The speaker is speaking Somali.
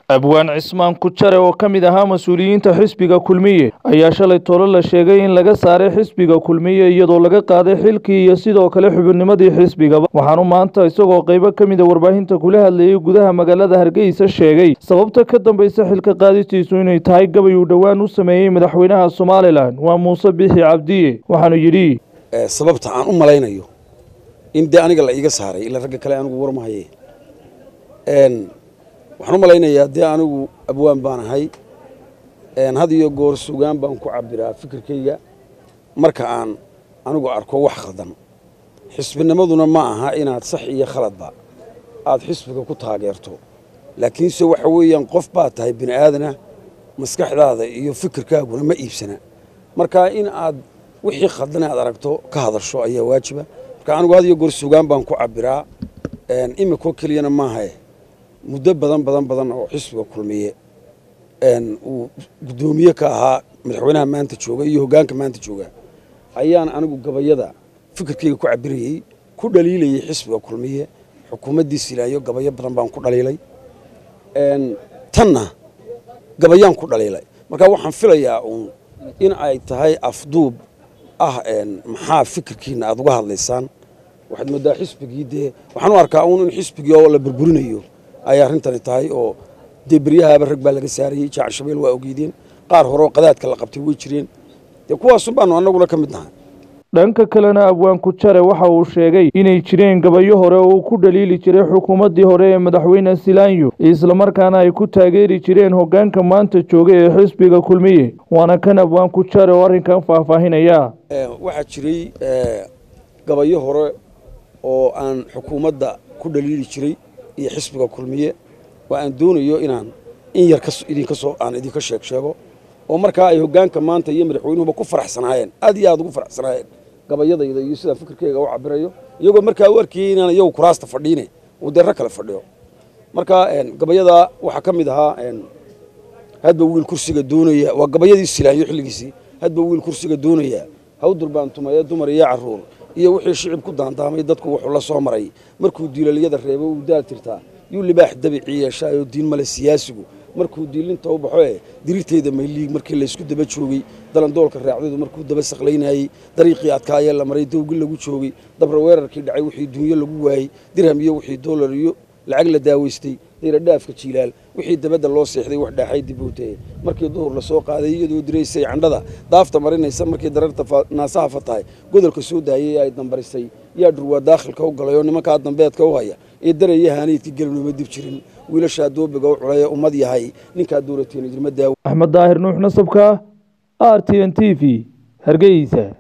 abwaan cismaan kujare oo ka mid ahaa mas-uuliyiinta xisbiga kulmiye ayaa shalay tolo la sheegay in laga saaray xisbiga kulmiye iyadoo laga qaaday xilkii iyo sidoo kale xubinnimadii xisbigaba waxaanu maanta isagoo qaybo ka mid a warbaahinta kula hadlayay gudaha magaalada hargeysa sheegay sababta ka dambaysa xilka qaadistiisu inay tahay gabay uu dhowaan u sameeyey madaxweynaha somalilan waa muuse bixi cabdiye waxaanu yidhi sababta aan u malaynayo in dee aniga la iiga saaray ila ragga kale anigu warmahaye waxaan u malaynayaa dee anigu abwaan baan ahay had iyo goor sugaan baan ku cabiraa fikirkayga marka aan anigu arko wax khaldan xisbinimaduna ma aha inaad sax iyo khaladba aad xisbiga ku taageerto laakiinse waxa weeyaan qof baad tahay bini aadana maskaxdaada iyo fikirkaaguna ma iibsana marka in aad wixii khaldan aad aragto ka hadasho ayaa waajiba marka anigu had iyo goor sugaan baan ku cabiraa imikoo keliyana maahae muddo badan badan badan oo xisbiga kulmiye uu guddoomiye ka ahaa madaxweynaha maanta jooga iyo hoggaanka maanta jooga ayaan anigu gabayada fikirkayga ku cabirayey ku dhaliilayey xisbiga kulmiye xukuumaddii silaayo gabayo badan baan ku dhaliilay tanna gabayaan ku dhaliilay marka waxaan filayaa uun in ay tahay afduub ah maxaa fikirkiina aad uga hadlaysaan waxaad moodaa xisbigii dee waxaan u arkaa uun in xisbigii oo la burburinayo ay arrintani tahay oo dee beryahaaba rag baa laga saarayey jaac shabeel waa ogeydeen qaar horeoo qadaadka la qabtay way jireen dee kuwaasun baanu annaguna ka mid nahay dhanka kalena abwaan kujare waxa uu sheegay inay jireen gabayo hore oo uu ku dhaliili jiray xukuumaddii hore ee madaxweyne silaanyo islamarkaana ay ku taageeri jireen hoggaanka maanta jooga ee xisbiga kulmiye waana kan abwaan kujare oo arrinkan faahfaahinaya waxaa jiray gabayo hore oo aan xukuumadda ku dhaliili jiray iyo xisbiga kulmiye oo aan doonayo inaan in yar idinka soo aan idinka sheeg sheego oo markaa ay hoggaanka maanta iyo madaxweynuhuba ku faraxsanaayeen aad iyo aad ugu faraxsanaayeen gabayadayda iyo sidaan fikirkayga u cabirayo iyagoo markaa u arkayey inaan iyagu kuraasta fadhiine uu dee rag kale fadhiyo marka gabayadaa waxaa ka mid ahaa hadba wiil kursiga doonaya waa gabayadii silaayo xilligiisii hadba wiil kursiga doonaya hawdur baan tumaye dumar iyo carruur iyo wixii shicib ku daandaamay dadku wuxuu la soo maray markuu diilaliyada reebo uu daal tirtaa yuu libaax dabicii yeeshaayoo diin male siyaasigu markuu diilinta u baxo ee dirirteeda mayliig markii laysku daba joogay dalandoolka raacdadu markuu daba saqlaynayey dariiqii adkaayee la maray dawgi lagu joogay dabra weerarkii dhacay wixii dunyo lagu waayey dirham iyo wixii doolar iyo lacag la daaweystay dayradhaafka jiilaal wixii dabadda loo seexday wax dhaaxay dibowtee markii duhur la soo qaaday iyadoo diraysay candhada daafta marinaysa markii dararta naasaha fatahay godolka soo daayay ee ay dambarisay yaa dhurwaa daakhilka u galay oo nimankaa dambeedka u haya ee daraya haaniidka gelinuma dib jirin wiilashaa doobiga u culay ee ummad yahay ninkaa dowlateen idilma daawo axmed daahir nuux nasabka r t n t v hargeysa